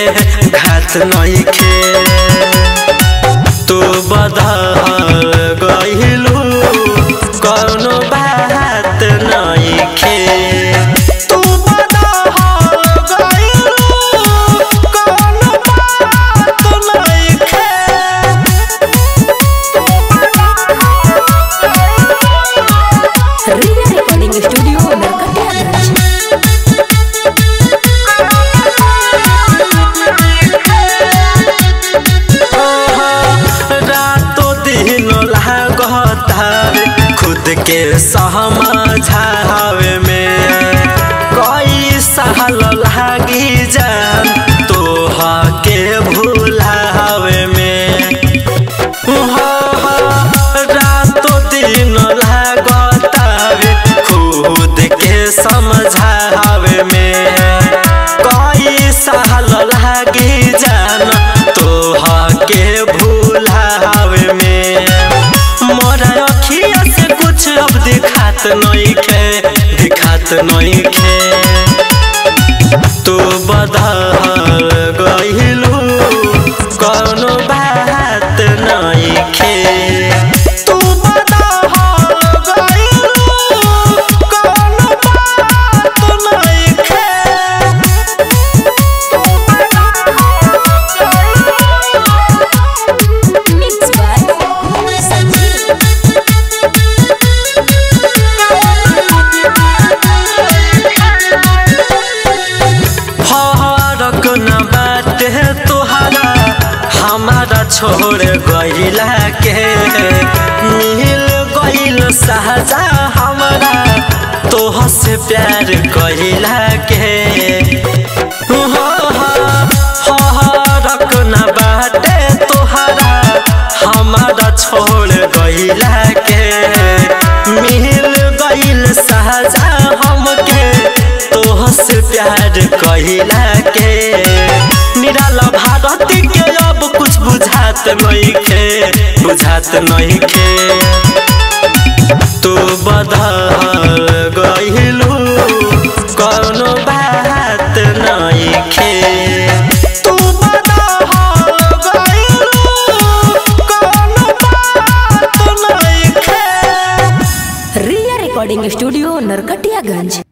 घात नइखे तू बदल गइलू कौनो बात नइखे तू बदल गइलू कौनो बात नइखे रिया रिकॉर्डिंग स्टूडियो नरकटियागंज रातो दिन लागता खुद के समझावे में कई साल लागी जान तोह के भूलावे में रातो दिन लागता खुद के समझावे में कई साल लागी जान तोह के भूलावे में मोरा अखिया से कुछ अब दिखात नइखे दिखात नइखे तू बदल गइलू कौनो बात नइखे तू बदल गइलू कौनो बात नइखे मिक्स बाय संजीव फरक न बाटे तोहरा हमारा छोड़ गइला के मिल गइल सहजा हमारा तोह से प्यार कइला के फरक न बाटे तोहरा हमारा छोड़ गइला के मिल गइल सहजा हमके तोह से प्यार कहिला के निराला भारत के अब कुछ बुझात नइखे बुझात नइखे तू बदल गइलू कौनो बात नइखे तू बदल गइलू कौनो बात नइखे रिया रिकॉर्डिंग स्टूडियो नरकटियागंज